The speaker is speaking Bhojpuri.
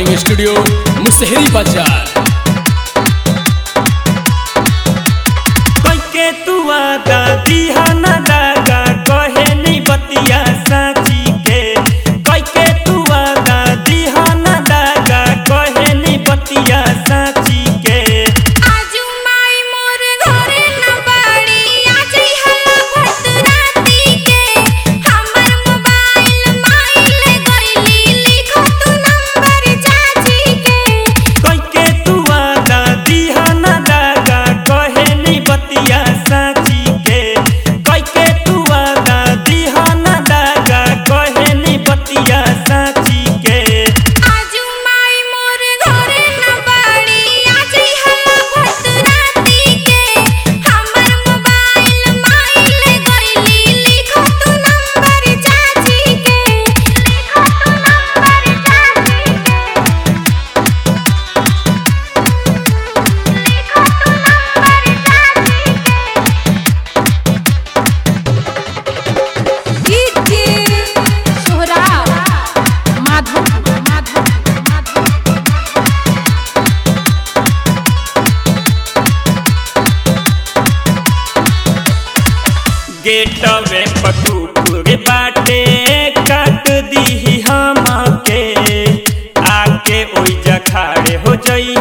रिकॉर्डिंग स्टूडियो मुसहरी बाजार कैके तू आदा दिहा ना दागा कहे नहीं बतिया साची के कैके तू आदा दिहा ना दागा कहे नहीं बतिया साची के आजू माई मोर घरे न बाड़ी आजई हल्ला भत राती के हमर मोबाइल माई ले गईली लिखो तू नंबर चाची के कैके तू आदा दिहा ना दागा कहे नहीं बतिया साची के कैके तू आदा दिहा ना दागा कहे नहीं बतिया साची के आजू माई मोर घरे न बाड़ी आजई हल्ला भत राती के हमर मोबाइल माई ले गईली लिखो तू नंबर चाची के लिखो तू नंबर चाची के गेटवे पटुपुर बाटे काट दीही हमके आके ओइ जखाड़े हो जई